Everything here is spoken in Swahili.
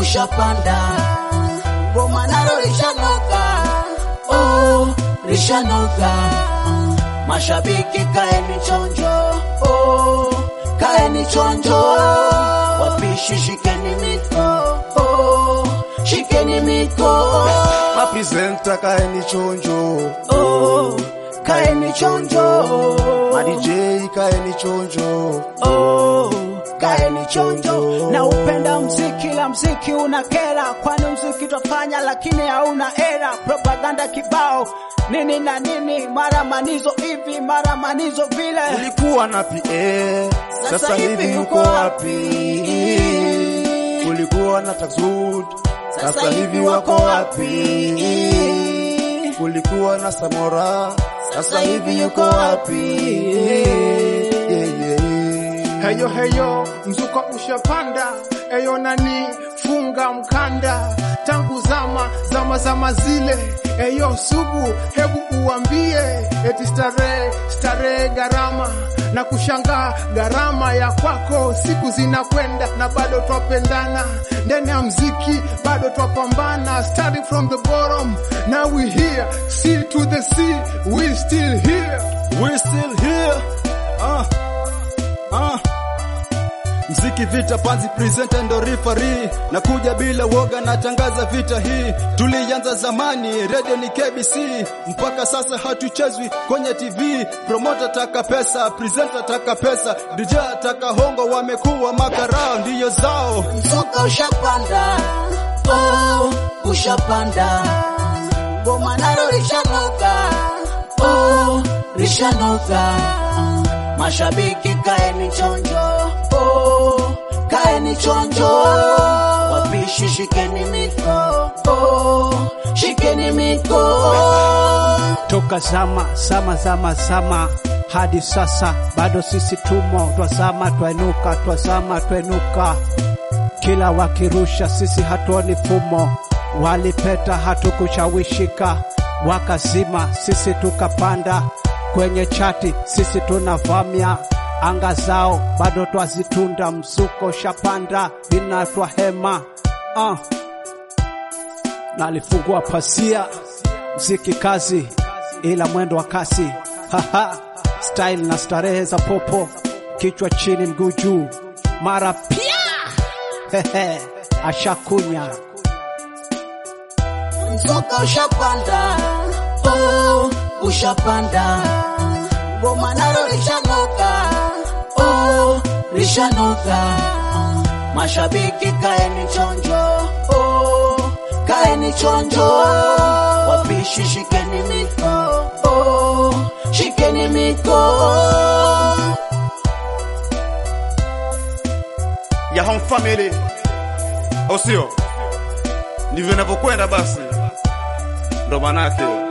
ushapanda, ngoma nalo lishanoga, oh, lishanoga. Mashabiki kaeni chonjo, oh, kaeni chonjo, wapishi shikeni miko, oh, shikeni miko, Mapresenta kaeni chonjo, oh, kaeni chonjo, ma DJ kaeni chonjo. oh, kaeni chonjo. Na upenda mziki, la mziki una kera, kwani mziki twafanya lakini hauna era. Propaganda kibao nini na nini, mara manizo hivi, mara manizo vile. Ulikuwa na PA, sasa hivi yuko wapi? Ulikuwa na Taxud, sasa hivi wako wapi? Ulikuwa na Samora, sasa hivi yuko wapi? Yeah, yeah. Heyo heyo, mzuka ushapanda, eyo nani, funga mkanda, tangu zama zama zama zile, eyo sugu, hebu uambie, eti starehe starehe gharama na kushangaa gharama ya kwako, siku zinakwenda na bado twapendana, ndani ya mziki bado twapambana, starting from the bottom, now we here, sea to the sea, we still here. We still here. Ah. Ah. Mziki vita panzi presenter ndo referee na kuja bila woga na tangaza vita hii tulianza zamani radio ni KBC mpaka sasa hatuchezwi kwenye TV promoter taka pesa presenter taka pesa DJ taka hongo wamekuwa makarao ndiyo zao Mzuka ushapanda, oh, ushapanda, ngoma nalo lishanoga, oh, lishanoga. Mashabiki kaeni chonjo, oh, kaeni chonjo, wapishi shikeni miko, oh, shikeni miko. toka zama zama zama zama hadi sasa bado sisi tumo twazama twainuka twazama twainuka kila wakirusha sisi hatuoni fumo walipeta hatukushawishika wakazima sisi tukapanda kwenye chati sisi tunavamia anga zao bado twazitunda mzuko shapanda binatwa hema uh. nalifungua pasia mziki kazi ila mwendo wa kasi haha style na starehe za popo kichwa chini mguu juu mara pia hehe ashakunya Mzuka ushapanda, oh, ushapanda, ngoma nalo lishanoga, oh, lishanoga. Mashabiki kaeni chonjo, oh, kaeni chonjo, wapishi shikeni miko, oh, shikeni miko. ya home family, au sio? Ndivyo inavyokwenda basi, ndo manake